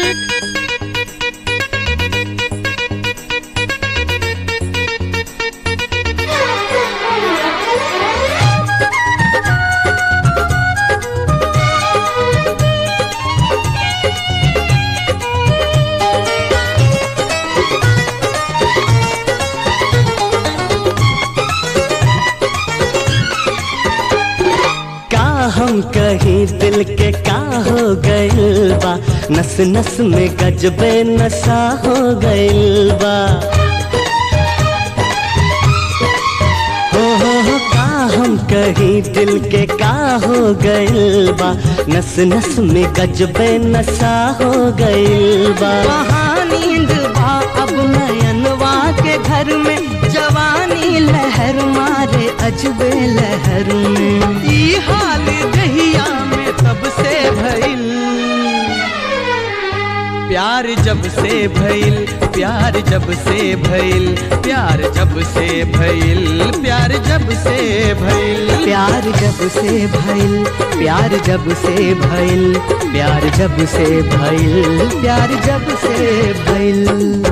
का हम कहीं दिल के का हो गइल बा नस नस में गजबे नशा हो गइल बा हो हो हो का हम कहीं दिल के का हो गइल बा नस नस में गजबे नशा हो गइल बा वहाँ नींद बा अब नयनवा के घर में जवानी लहर मारे अजबे लहर में ई हाल दहिया में तब से भइल प्यार जब से भइल प्यार जब से भइल प्यार जब से भइल प्यार जब से भइल प्यार जब से भइल प्यार जब से भइल प्यार जब से भइल प्यार जब से भइल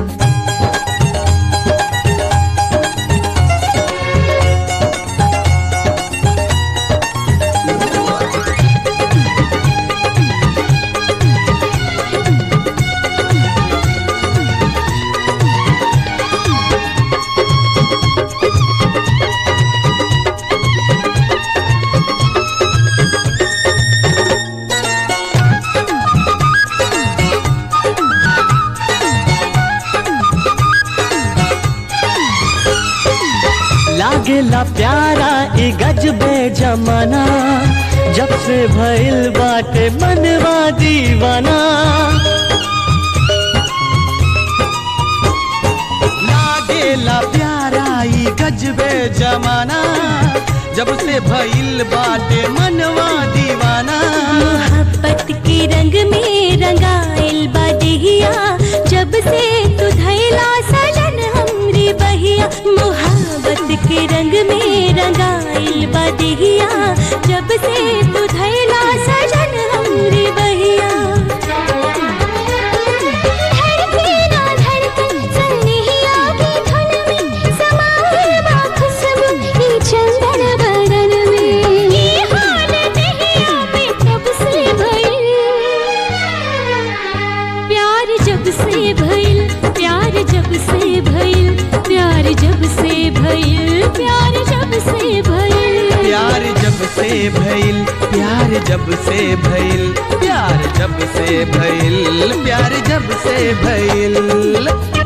लागेला प्यारा ई गजबे जमाना जब से भइल बाटे मनवा दीवाना लागेला प्यारा ई गजबे जमाना जब से भइल बाटे मनवा दीवाना मोहब्बत के रंग में रंगाइल बा देहिया जब से तू धैला सजन हमरी बहिया मोहब्बत के रंग में रंगाइल बा देहिया जब से तू धैला सजन हमरी बहिया धड़के ना धड़कन सनहिया की धुन में समाए बा खुशबू ई चंदन बदन में ई हाल दहिया में तब से भइल प्यार जब से भइल प्यार जब से भइल प्यार जब से भइल प्यार जब से भइल प्यार जब से भइल प्यार जब से भइल प्यार जब से भइल प्यार जब से भइल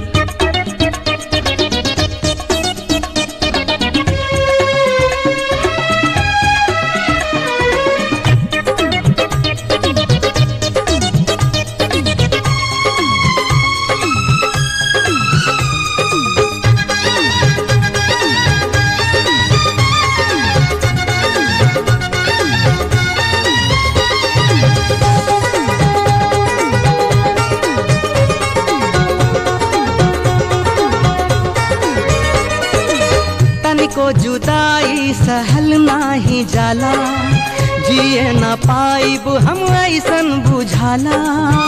तनिको जुदाई सहल नाही जाला जिए न पाइब हम ऐसन बुझाला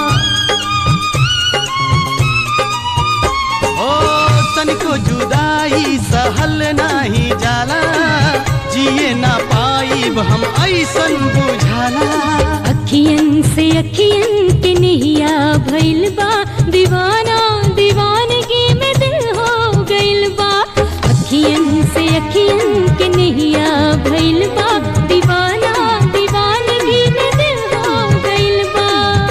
ओ तनिको जुदाई सहल नाही जाला जिए न पाइब हम ऐसन बुझाला अखियन से अखियन के नहिया भइल बा दीवाना दीवानगी में दिल हो गइल बा अखियन से अखियन के नहिया भइल बा दीवाना दीवानगी में दिल हो गइल बा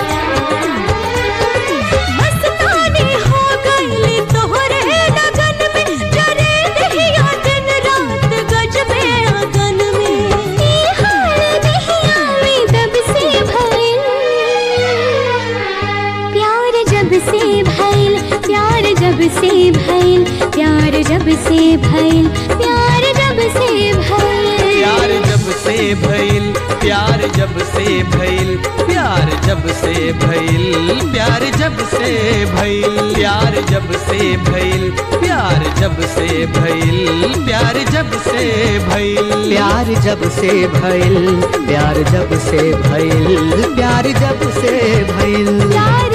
मस्तानी हो गइल तोहरे लगन में जरे दहिया दिन रात गजबे अगन में ई हाल दहिया में तब से भइल प्यार जब से भइल प्यार जब से भइल प्यार जब से भइल प्यार जब से भइल प्यार जब से भइल प्यार जब से भइल प्यार जब से भइल प्यार जब से भइल प्यार जब से भइल प्यार जब से भइल प्यार जब से भइल प्यार जब से भइल प्यार जब से भइल प्यार जब से भइल प्यार